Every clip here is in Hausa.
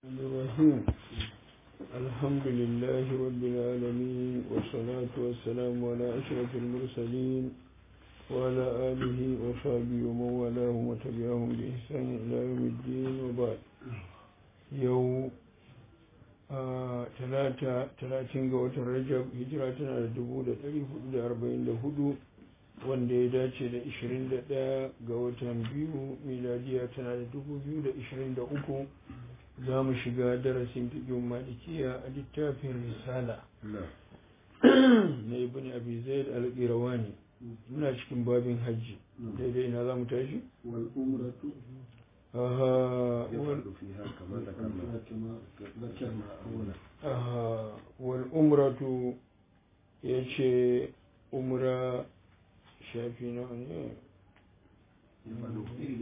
الرحيم الحمد لله رب العالمين والصلاة والسلام على أشرف المرسلين وعلى آله وصحبه ومن والاهم وتبعهم بإحسان إلى يوم الدين وبعد يوم talata talatin ga watan rajab hijira tana da dubu da ɗari hudu da arba'in da hudu wanda ya dace da ishirin da ɗaya ga watan biyu miladiya tana da dubu biyu da ishirin da uku za mu shiga darasin fiƙin malikiya a littafin risala na ibn abi zaid al-qirawani muna cikin babin hajji daidai na za mu tashi wal umratu aha يفعل فيها كما ذكرنا كما ذكرنا أولا aha wal umratu ya ce umra shafi na ne يفعل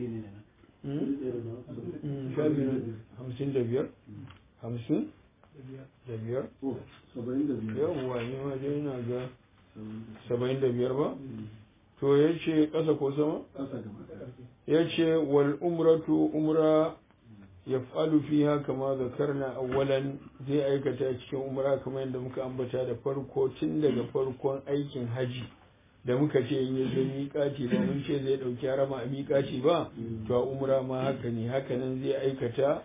Hmm? Hmm, shafi na hamsin da biyar hamsin da biyar Oh, saba'in da biyar. yawwa ne ma dai na ga saba'in da biyar ba to ya ce ƙasa ko sama Ƙasa gaba ɗaya. ya ce wal umratu umra ya falu fiha kama zakarna awwalan zai aikata cikin umra kamar yadda muka ambata da farko tun daga farkon aikin haji da muka ce in yi zai miƙaci ba mun ce zai ɗauki harama a miƙaci ba to a umra ma haka ne haka nan zai aikata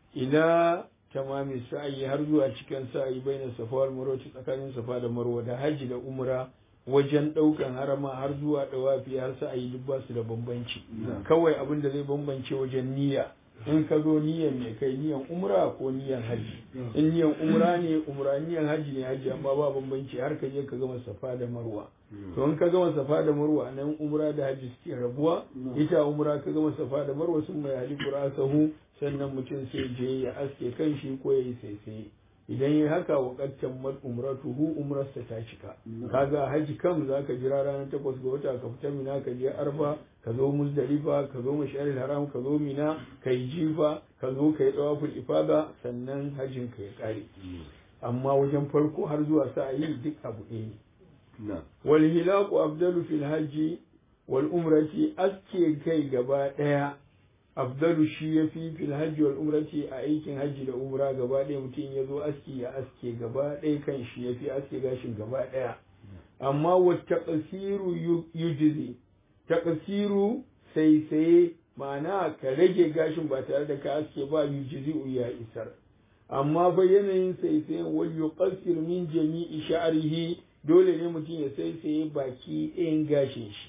ila tamami sa'ayi har zuwa cikin sa'ayi baina safa wal marwa tsakanin safa da marwa da haji da umra wajen ɗaukan harama har zuwa ɗawafi har sa'ayi duk ba su da bambanci kawai abin da zai bambance wajen niyya in ka zo niyan mai kai niyan umra ko niyan haji in niyan umra ne umra niyan haji ne haji amma ba bambanci har ka je ka gama safa da marwa to in ka gama safa da marwa nan umra da haji suke rabuwa ita umra ka gama safa da marwa sun mai hali sahu sannan mutum sai je ya aske kan shi ko ya yi saisaye idan yi haka wa qattan mal umratuhu umrarsa ta cika kaga haji kam zaka jira ranar takwas ga wata ka fita mina ka je arfa ka zo muzdalifa ka zo masharil haram ka zo mina ka yi jifa ka zo ka yi tawaful ifada sannan hajin ka ya kare amma wajen farko har zuwa sa'ayi duk abu ɗaya ne Na. wal hilaqu afdalu fil hajji wal umrati aske kai gaba ɗaya afdalu shi ya fi fil hajji wal umrati a aikin hajji da umra gaba ɗaya mutum ya zo aski ya aske gaba ɗaya kan shi ya fi aske gashin gaba ɗaya amma wa taqsiru yujzi taqsiru sai sai ma'ana ka rage gashin ba tare da ka aske ba yujzi ya isar amma fa yanayin sai sai wal yuqassir min jami'i sha'rihi dole ne mutum ya sai sai baki ɗayan gashin shi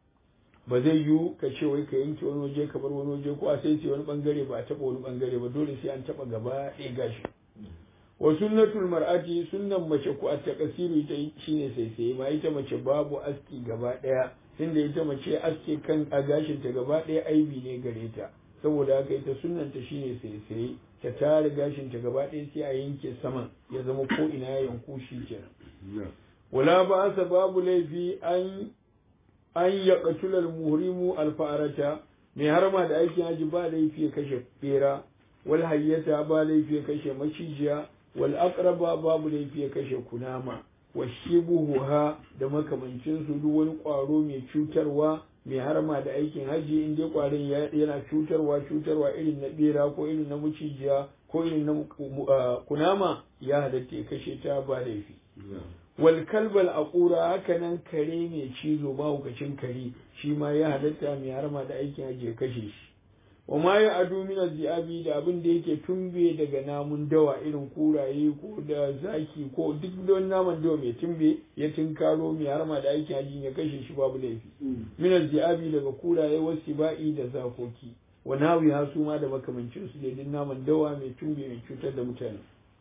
ba zai yiwu ka ce wai ka yanke wani waje ka bar wani waje ko a sai sai wani bangare ba a taɓa wani bangare ba dole sai an taɓa gaba ɗaya gashi wa sunnatul mar'ati sunnan mace ko a takasiru ita shine sai sai ma ita mace babu aski gaba ɗaya tunda ita mace aske kan a gashin ta gaba ɗaya aibi ne gare ta saboda haka ita sunnan ta shine sai sai ta tare gashin ta gaba ɗaya sai a yanke saman ya zama ko ina ya yanku shi kenan Na. wala ba babu laifi an an ya ƙatular muhrimu alfa'arata mai harma da aikin haji ba laifi ya kashe bera wal hayyata ba laifi ya kashe macijiya wal aqraba babu laifi ya kashe kunama wa shibuha da makamancin su duk wani ƙwaro mai cutarwa mai harma da aikin haji in dai ƙwarin yana cutarwa cutarwa irin na bera ko irin na macijiya ko irin na kunama ya halatta ya kashe ta ba laifi Na. wal kalbal aqura haka nan kare mai cizo mahaukacin kare shi ma ya halatta mai harma da aikin ajiye kashe shi wa ma ya adu min zi'abi da abin da yake tumbe daga namun dawa irin kuraye ko da zaki ko duk don naman dawa mai tumbe ya tinkaro mai harma da aikin ajiye ya kashe shi babu laifi min zi'abi daga kuraye wasu ba'i da zakoki wa nawi su ma da makamancin su da duk naman dawa mai tumbe mai cutar da mutane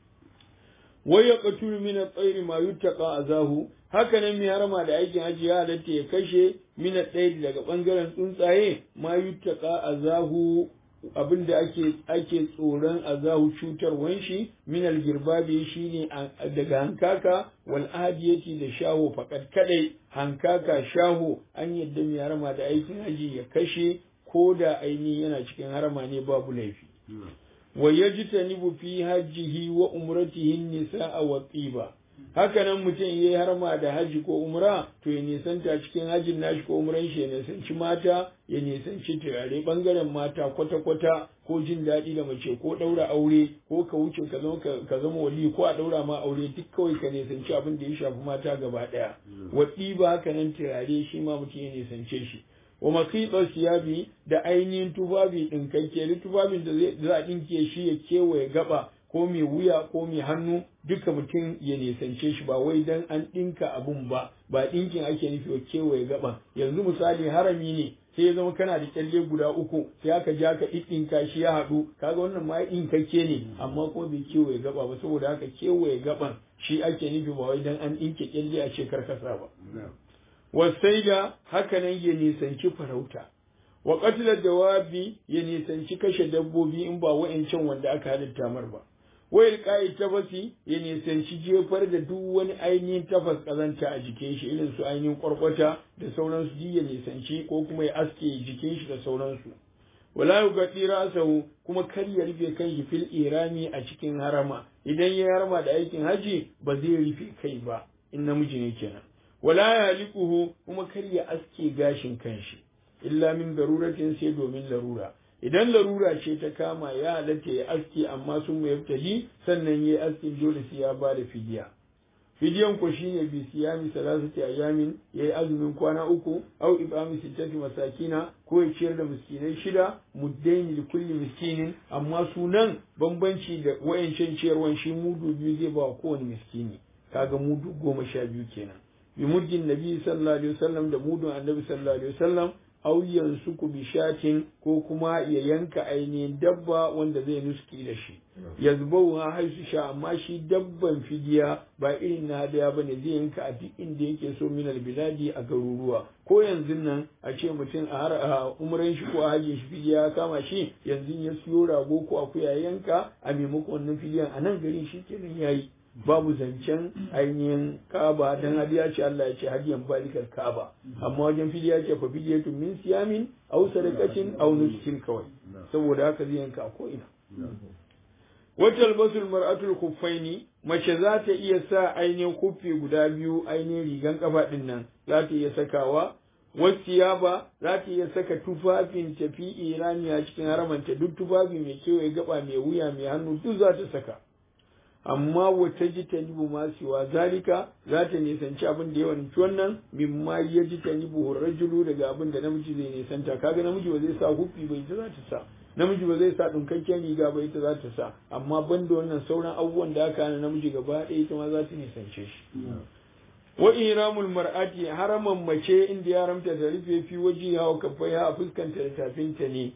wai ya katulu min at-tayri ma yuttaqa azahu haka nan mai harama da aikin haji ya halatta ya kashe min at-tayri daga bangaren tsuntsaye ma yuttaqa azahu abinda ake ake tsoron azahu cutarwan shi min al-girbabi shine daga hankaka wal adiyati da shaho fakat kadai hankaka shaho an yadda mai harama da aikin haji ya kashe ko da aini yana cikin harama ne babu laifi Na. wa yajtanibu fi hajjihi wa umratihi nisaa wa tsiba haka nan mutum ya yi harma da haji ko umra to ya nisanta cikin hajin nashi ko umran shi ya nisanci mata ya nisanci turare bangaren mata kwata-kwata ko jin daɗi da mace ko ɗaura aure ko ka wuce ka zama ka zama wali ko a ɗaura ma aure duk kawai ka nisanci abin da ya shafi mata gaba ɗaya waɗi ba haka nan turare shi ma mutum ya nisance shi wa makiɗa siyabi da ainihin tufafi ɗinkakke tufafin da za a ɗinke shi ya kewaye gaba ko mai wuya ko mai hannu duka mutum ya nisance shi ba wai dan an ɗinka abun ba ba ɗinkin ake nufi wa kewaye gaba yanzu misali harami ne sai ya zama kana da kyalle guda uku sai aka ja ka ɗinka shi ya haɗu kaga wannan ma ɗinkakke ne amma ko bai kewaye gaba ba saboda haka kewaye gaban shi ake nufi ba wai dan an ɗinke kyalle a ce karkasa ba wasaida haka nan ya nisanci farauta wa qatla dawabi ya nisanci kashe dabbobi in ba wa'ancan wanda aka halitta mar ba wayar kayi tafasi ya nisanci jefar da duk wani ainihin tafas kazanta a jikin shi irin su ainihin kwarkwata da sauransu ya nisanci ko kuma ya aske jikin shi da sauransu wala yugati ra'sahu kuma kar ya rufe kan shi fil irami a cikin harama idan ya harama da aikin haji ba zai rufe kai ba in namiji ne kenan wala yalikuhu kuma kar ya aske gashin kanshi illa min daruratin sai domin larura idan larura ce ta kama ya halatta ya aski amma sun mai yaftali sannan ya aski dole sai ya ba da fidiya fidiyan ko shine bi siyami salasati ayamin yayi azumin kwana uku au ibami sittati masakina ko ya ciyar da miskinai shida muddaini li kulli miskinin amma sunan bambanci da wayancan ciyarwan shi mudu biyu zai ba kowane miskini kaga mudu goma sha biyu kenan bi muddin nabi sallallahu alaihi wasallam da mudun annabi sallallahu alaihi wasallam aw yansuku bi shatin ko kuma ya yanka ainihin dabba wanda zai nuski da shi yazbau ha haisu sha amma shi dabban fidiya ba irin na hadaya bane zai yanka a duk inda yake so min biladi a garuruwa ko yanzu nan a ce mutum a har umran shi ko a hajjin shi fidiya ya kama shi yanzu ya siyo rago ko akuya yanka a maimakon wannan fidiyan a nan garin shi kenan yayi babu zancen ainihin kaba dan hadiya ce Allah ya ce hadiyan balikar kaba amma wajen fidiya ce fa fidiyatu min siyamin aw sadaqatin aw nuskin kawai saboda haka zai yanka ko ina wata albasul mar'atul khuffaini mace za ta iya sa ainihin kuffi guda biyu ainihin rigan kafa din nan za ta iya sakawa wasiyaba za ta iya saka tufafin tafi irani a cikin haramanta duk tufafi mai kewaye gaba mai wuya mai hannu duk za ta saka amma wata ji ta nibu masuwa zalika za ta nisanci abin da yawan wannan mimma ya ji ta nibu rajulu daga abin da namiji zai nisanta kaga namiji ba zai sa hufi ba ita za ta sa namiji ba zai sa ɗinkakken riga ba ita za ta sa amma banda wannan sauran abubuwan da aka hana namiji gaba ɗaya ita ma za ta nisance shi wa iramul mar'ati haraman mace inda ya ramta ta rufe fi waje hawa kafai a fuskanta da tafinta ne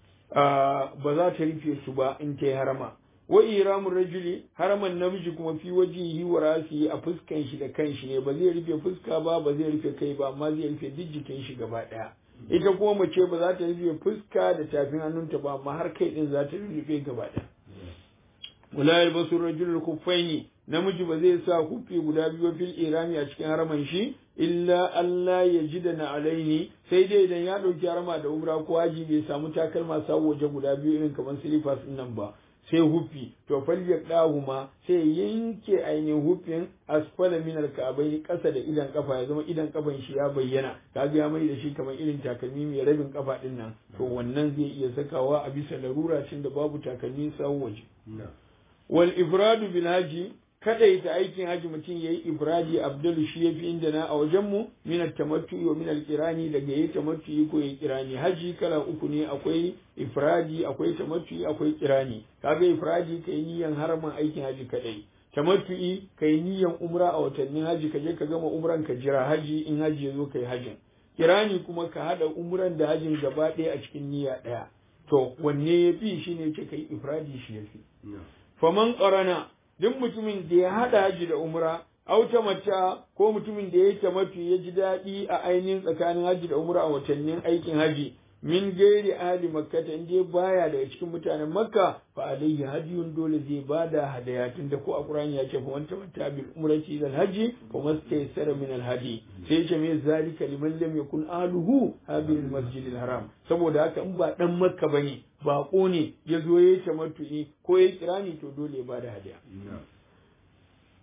ba za ta rufe su ba in ta yi harama wa iramul rajuli haraman namiji kuma fi wajihi wa rasi a fuskan shi da kanshi ne ba zai rufe fuska ba ba zai rufe kai ba amma zai rufe duk jikin shi gaba daya ita kuma mace ba za ta rufe fuska da tafin hannunta ba amma har kai din za ta rufe gaba daya wala yalbasu rajulul kuffaini namiji ba zai sa kufi guda biyu fil irami a cikin haraman shi illa Allah ya ji da na alaini sai dai idan ya ɗauki harama da umra ko haji bai samu takalma sawu waje guda biyu irin kamar silifas nan ba sai hufi to falyar ɗahuma sai yanke ainihin hufin asfala min alka'abai ƙasa da idan kafa ya zama idan kafan shi ya bayyana kaga ya mai da shi kamar irin takalmi mai rabin kafa din nan to wannan zai iya sakawa a bisa larura cin da babu takalmi sawu waje wal ifradu bil haji kadaita aikin haji mutum yayi ifradi abdul shi yafi inda na a wajen mu min at-tamattu wa min al-qirani daga yayi tamattu ko yayi qirani haji kala uku ne akwai ifradi akwai tamattu akwai qirani kaga ifradi kai niyan haraman aikin haji kadai tamattu'i kai niyan umra a watannin haji ka je ka gama umran ka jira haji in haji yazo kai hajin kirani kuma ka hada umran da hajin gaba ɗaya a cikin niyya ɗaya to wanne yafi shine ce kai ifradi shi yafi faman qarana duk mutumin da ya haɗa haji da umra auta mata ko mutumin da ya tamattu ya ji daɗi a ainihin tsakanin haji da umra a watannin aikin haji min gairi ahli makka ta inda baya daga cikin mutanen makka fa alayhi hadiyun dole zai bada hadaya tunda ko a qur'ani ya ce fa wanta mata bil umrati ila haji fa mastaysara min al hadi sai ce me zalika liman lam yakun ahluhu habil masjid al haram saboda haka in ba dan makka bane bako ne ya zo ya tamattu'i ko ya kirani to dole ya bada hadaya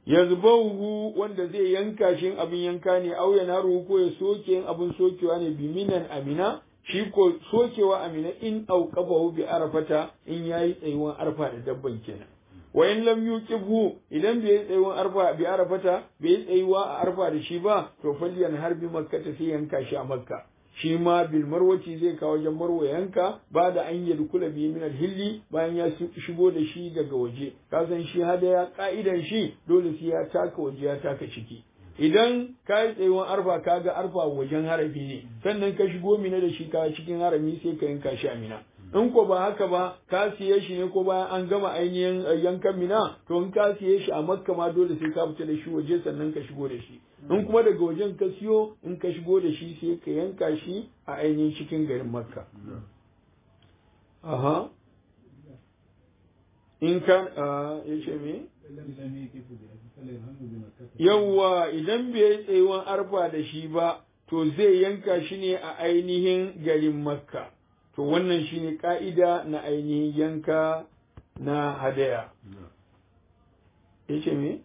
yazbahu wanda zai yanka shi abin yanka ne au ya naru ko ya soke yin abin sokewa ne bi minan amina shi ko sokewa amina in auqafahu bi arfata in yayi tsayuwan arfa da dabban kenan wa in lam yuqibhu idan bai yi tsayuwan arfa bi arfata bai yi tsayuwa a arfa da shi ba to falliyan harbi makka ta sai yanka shi a makka shi ma bil marwaci zai kawo wajen marwa yanka ba da an yi kula bi min hilli bayan ya shigo da shi daga waje ka san shi hadaya ka'idan shi dole sai ya taka waje ya taka ciki idan ka yi tsayuwan arfa ka ga arfa wajen harafi ne sannan ka shigo mina da shi ka cikin harami sai ka yanka shi a mina in ko ba haka ba ka siye shi ne ko bayan an gama ainihin yankan mina to in ka siye shi a makka ma dole sai ka fita da shi waje sannan ka shigo da shi in kuma daga wajen ka siyo in ka shigo da shi sai ka yanka shi a ainihin cikin garin makka aha in ka ya ce me yawwa idan bai yi tsayuwan arfa da shi ba to zai yanka shi ne a ainihin garin makka to wannan shine ka'ida na ainihin yanka na hadaya yace me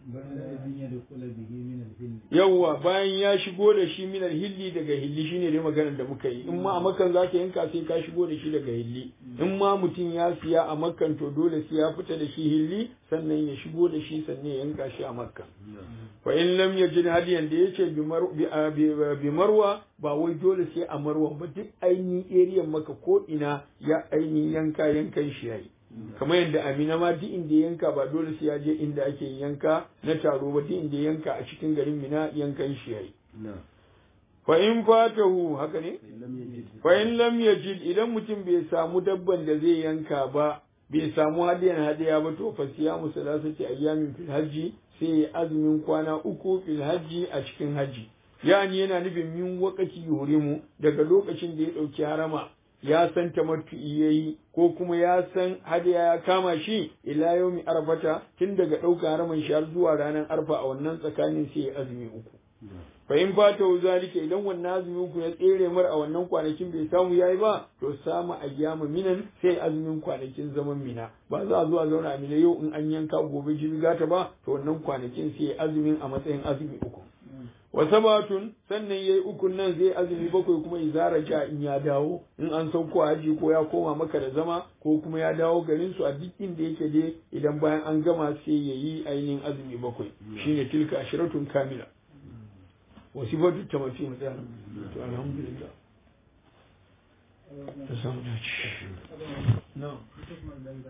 yawwa bayan ya shigo da shi minar hilli daga hilli shine dai maganar da muka yi in ma a makan zaka yanka sai ka shigo da shi daga hilli in ma mutum ya siya a makan to dole sai ya fita da shi hilli sannan ya shigo da shi sannan ya yanka shi a makka fa in lam yajid hadiyan da yace bi marwa ba wai dole sai a marwa ba duk ainihin area maka ko ina ya ainihin yanka yankan shi yayi kamar yadda amina ma duk inda yanka ba dole sai ya je inda ake yanka na taro ba duk inda yanka a cikin garin mina yankan shi yayi fa in fatahu haka ne fa in lam yajid idan mutum bai samu dabban da zai yanka ba bai samu hadiyan hadiya ba to fa siyamu salasati ayyamin fil hajji sai ya azumin kwana uku fil hajji a cikin hajji yani yana nufin min wakati yurimu daga lokacin da ya dauki harama ya san tamattu'i yayi ko kuma ya san hadiya ya kama shi ila yaumi arfata tun daga ɗauka haraman shi har zuwa ranar arfa a wannan tsakanin sai ya azumi uku fa in fata zalika idan wannan azumi uku ya tsere mar a wannan kwanakin bai samu yayi ba to samu ayyama minan sai azumin kwanakin zaman mina ba za a zo a zauna a mina yau in an yanka gobe jibi gata ba to wannan kwanakin sai azumin a matsayin azumi uku wa sabatun sannan yayi ukun nan zai azumi bakwai kuma izara ja in ya dawo in an sauko haji ko ya koma maka da zama ko kuma ya dawo garin su a duk inda yake dai idan bayan an gama sai yayi ainihin azumi bakwai shine tilka ashiratun kamila wa sifatu tamati mu tsaya to alhamdulillah ta samu dace na'am